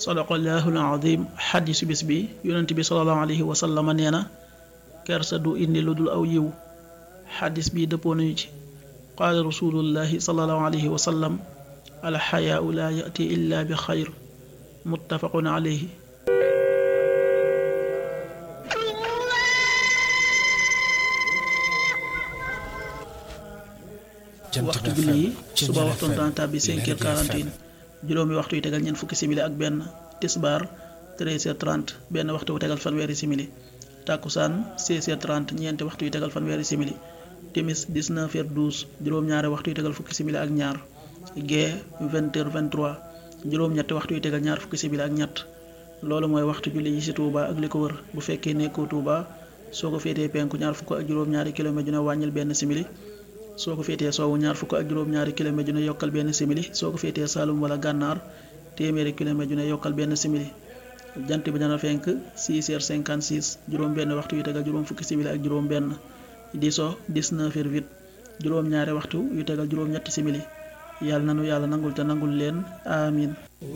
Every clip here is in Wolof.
sadaqallahu alazim xadisu bis bi yonent bi salallahu alayhi wa sallama nee na kersa du indi lu dul aw yiw xadis bi dëppoo nañu ci qaala rasulullahi salallahu alayhi wa sallam alxayaau laa yati illa bi xayr muttafaqun alayhi waxtu julli yi suba waxtoon dana tàbbi 5 heures 41 juróomi waxtu yu tegal ñeent fukki simili ak benn tisbaar 13 heures 30 benn waxtu wu tegal fanweeri simili tàkkusaan 16 heures 30 ñeenti waxtu yu tegal fanweeri simili timis 19 heures 12 juróom-ñaari waxtu yu tegal fukki simili ak ñaar gee 20 heures 23 juróom-ñetti waxtu yu tegal ñaar fukki simili ak ñett loolu mooy waxtu julli yi ci Touba ak li ko wër bu fekkee nekkoo Touba soo ko féetee penku ñaar fukk ak juróom-ñaari kilomètre ju ne wàññil benn simili soo ko féetee soowu ñaar fukk ak juróom-ñaari kilomètre ju ne yokkal benn simili soo ko féetee Saalum wala gànnaar téeméeri kilomètre ju ne yokkal benn simili jant bi dana fenk 6 heures 56 juróom benn waxtu yu tegal juróom fukki simili ak juróom benn di so 19 heures 8 juróom ñaari waxtu yu tegal juróom ñetti simili yàlla nanu yàlla nangul te nangul leen amin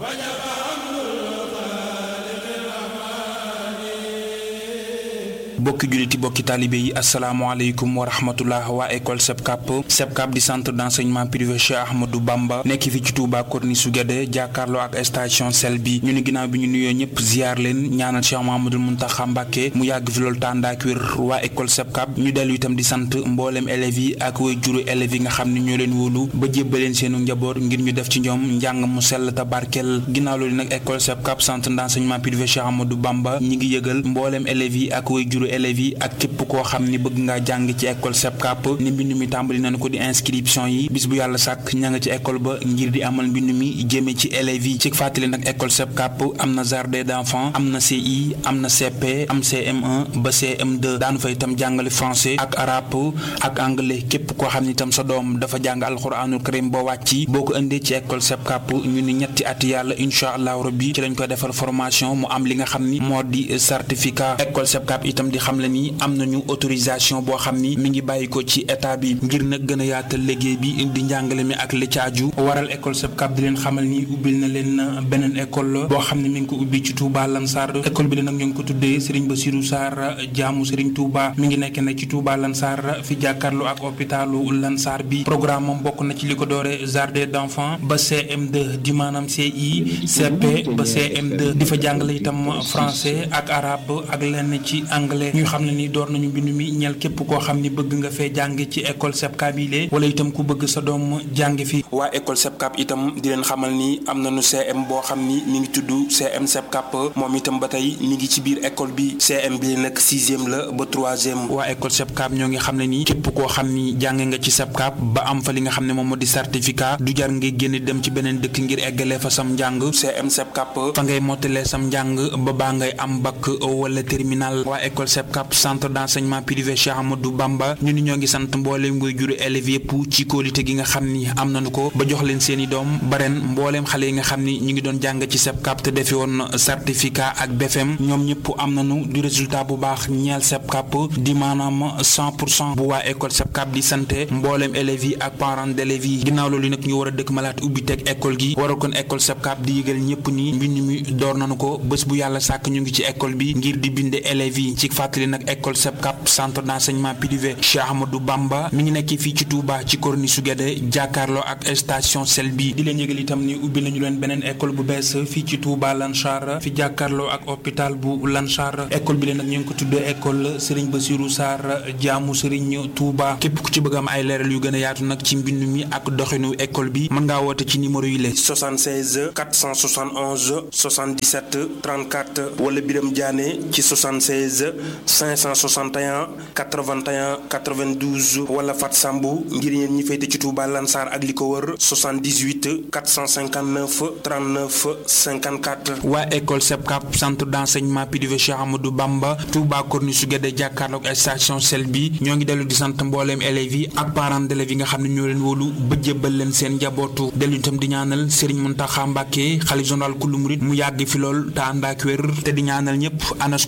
bokki julliti bokki taalibe yi asalaamaaleykum wa rahmatullah waa école SEPCAP SEPCAP di centre d'enseignement privé Cheikh Ahmadou Bamba nekk fi ci Touba Corniche su Guédé jàkkaarloo ak station sel bi ñu ni ginnaaw bi ñu nuyoo ñëpp ziar leen ñaanal Cheikh Mahamadul Muntaxa Mbàkke mu yàgg fi loolu tàndaak wér waa école SEPCAP ñu dellu itam di sant mboolem élèves yi ak way juru élèves yi nga xam ne ñoo leen wóolu ba jébbaleen seenu njaboot ngir ñu def ci ñoom njàng mu sell te barkeel ginnaaw loolu nag école SEPCAP centre d'enseignement privé Cheikh Ahmadou Bamba ñi ngi yëgal mboolem élèves yi ak way juru élèves yi ak képp koo xam ni bëgg ngaa jàng ci école SEPCAP ni mbind mi tàmbali nañu ko di inscription yi bis bu yàlla sàkk ña nga ci école ba ngir di amal mbind mi jëme ci élèves yi ci fàttali nag école SEPCAP am na jardin d'enfants am na CI am na CP am CM1 ba CM2 daanu fa itam jàngale français ak arabe ak anglais képp koo xam ni itam sa doom dafa jàng alxuraanul karim ba wàcci boo ko indee ci école SEPCAP ñu ni ñetti at yàlla incha allahu rabbi ci lañ koy defal formation mu am li nga xam ni moo di certificat école SEPCAP itam di xam le ni am nañu autorisation boo xam ni mi ngi bàyyi ko ci état bi ngir nag gën a yaatal liggéey bi di njàngale mi ak li caaju waral école SEPCAP di leen xamal ni ubbil na leen beneen école boo xam ne mi ngi ko ubbi ci Touba Lansar école bi la nag ñu ngi ko tuddee Serigne Bassirou Sarr jaamu Serigne Touba mi ngi nekk nag ci Touba Lansar fi jàkkaarloo ak hôpitalu Lansar bi programme moom bokk na ci li ko doore jardin d'enfants ba CM2 di maanaam CI CP ba CM2 di fa jàngale itam français ak arabe ak lenn ci anglais ñu xam ne ni door nañu mbind mi ñeel képp koo xam ni bëgg nga fee jàng ci école SEPCAP yi lee wala itam ku bëgg sa doom jàng fi waa école SEPCAP itam di leen xamal ni am nañu CM boo xam ni mi ngi tudd CM SEPCAP moom itam ba tey mi ngi ci biir école bi CM bi nag sixième la ba troisième waa école SEPCAP ñoo ngi xam ne ni képp koo xam ni jàng nga ci SEPCAP ba am fa li nga xam ne moom moo di certificat du jar nga génn dem ci beneen dëkk ngir eggalee fa sam njàng CM SEPCAP fa ngay mottalee sam njàng ba baa ngay am bac wala terminal waa école SEPCAP centre d'enseignement privé Cheikh Amadou Bamba ñu ni ñoo ngi sant mbooleem nguy juru élèves yëpp ci kóolite gi nga xam ni am nañu ko ba jox leen seeni doom ba ren mbooleem xale yi nga xam ni ñu ngi doon jàng ci SEPCAP te defi woon certificat ak BFM ñoom ñëpp am nañu du résultat bu baax ñeel SEPCAP di maanaam 100 pour cent bu waa école SEPCAP di santé mbooleem élèves yi ak parents d'élèves yi ginnaaw loolu nag ñu war a dëkk malaat ubbi teg école gi waral kon école SEPCAP di yëgal ñëpp ni mbind mi door nañu ko bés bu yàlla sàkk ñu ngi ci école bi ngir di binde élèves yi ci fàttali nag école SEPCAP centre d'enseignement privé Cheikh Ahmadou Bamba mi ngi nekk fii ci Touba ci Corniche su Guédé jàkkaarloo ak station sel bi di leen yëgal itam ni ubbi nañu leen beneen école bu bees fii ci Touba Lansar fi jàkkaarloo ak hôpital bu Lansar école bi leen nag ñu ngi ko tuddee école Serigne Bassirou Sarr jaamu Serigne Touba képp ku ci bëgg am ay leeral yu gën a yaatu nag ci mbind mi ak doxinu école bi mën ngaa woote ci numéro yi la 76 471 77 34 wala Biram Diané ci 76 561 81 92 wala Fat Sambu ngir yéen ñi féete ci Touba Lansar ak li ko wër 78 459 39 54. waa école SEPCAP centre d'enseignement privé Cheikh Amadou Bamba Touba Corniche su Guédé jàkkaarloog station sel bi ñoo ngi dellu di sant mbooleem élèves yi ak parents d'élèves yi nga xam ne ñoo leen wóolu ba jébbal leen seen njabootu dellu itam di ñaanal Serigne Mountakha Mbacké xalifa général kulu murid mu yàgg fi lool te ànd ak wér te di ñaanal ñëpp anas